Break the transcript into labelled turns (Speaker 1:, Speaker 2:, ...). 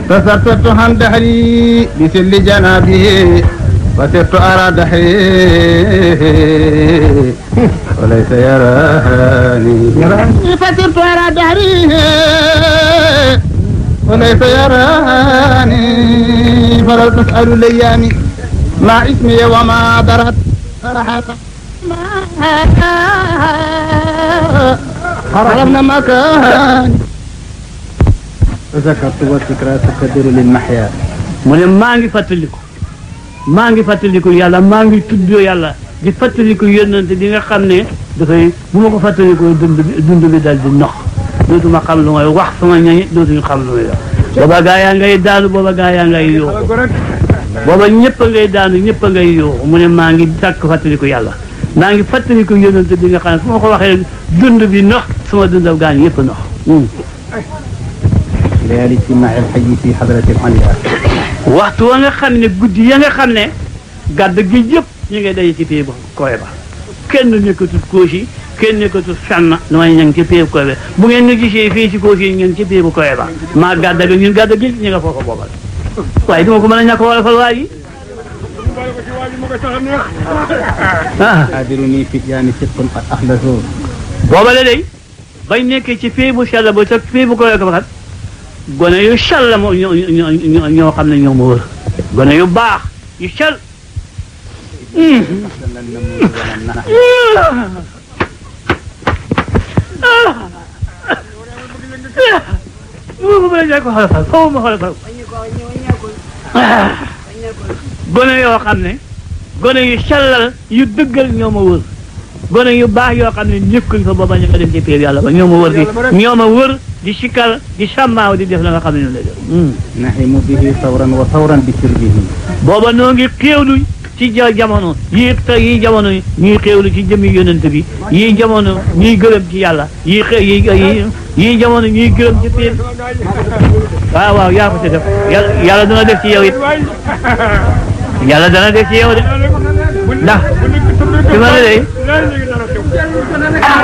Speaker 1: تسترت عن دهري بسل جنابه وسرت أرى دهري وليس يراني فسرت أرى دهري وليس يراني فلو تسأل الأيام ما اسمي وما درت صراحة عرفنا مكان ذكرت والذكرى تقدر للمحيا
Speaker 2: mu ne maa ngi fàttaliku maa ngi fàttaliku yàlla maa ngi tudd yàlla di fàttaliku yónnante di nga xam ne dafay bu ma ko fàttalikoo dund bi dund bi dal di nox dootuma xam lu may wax sama ñañi dootuñu xam lu may wax booba gaa yaa ngay daanu booba gaa yaa ngay yooxu booba ñëpp a ngay daanu ñëpp a ngay yooxu mu ne maa ngi sàkk fàttaliku yàlla maa ngi fàttaliku yónnante di nga xam ne su ma ko waxee dund bi nox sama dundal gaañ yëpp nox
Speaker 1: ليالي اجتماع الحي في حضرة العليا
Speaker 2: waxtu wa nga xam ne guddi ya nga xam ne gàdd gi yëpp ñu ngay daje ci pay ba koy ba kenn nekkatul koosi kenn nekkatul fenn lu may ña ngi ci pay bu koy ba bu ngeen ñu gisee fii ci koosi ngeen ci pay bu koy ba maa gàdd gi ñun gàdd gi ñu nga foofa boobal waaye duma ko mën a ñàkk wala fal waa yi ah
Speaker 1: حاضرني في جاني صدق قد أخلصوا
Speaker 2: boobale day bañ nekkee ci pay bu sell ba ca pay bu koy ba kat gone yu sell moo ñoo ñoo ñoo ñoo xam ne ñoo ma wër gone yu baax yu sell mu ma ñàkk xool fal foofu ma xool fal gone yoo xam ne gone yu sellal yu dëggal ñoo ma wër gone yu baax yoo xam ne ñëkkuñ fa booba ñu ko dem ci péer yàlla ba ñoo ma wër di ñoo ma wër di sikkal di sàmmaaw di def la nga xam ne ñoo lay def
Speaker 1: نحم به ثورا وثورا بسربه
Speaker 2: booba noo ngi xéewlu ci ja jamono yii te yii jamono ñuy xéewlu ci jëmmi yonent bi yii jamono ñuy gërëm ci yàlla yii xë yii yii yii jamono ñuy gërëm ci péer waaw waaw yaa ko ci def yàlla yàlla dana def ci yow it yàlla dana def ci yow de ndax ci ma ne de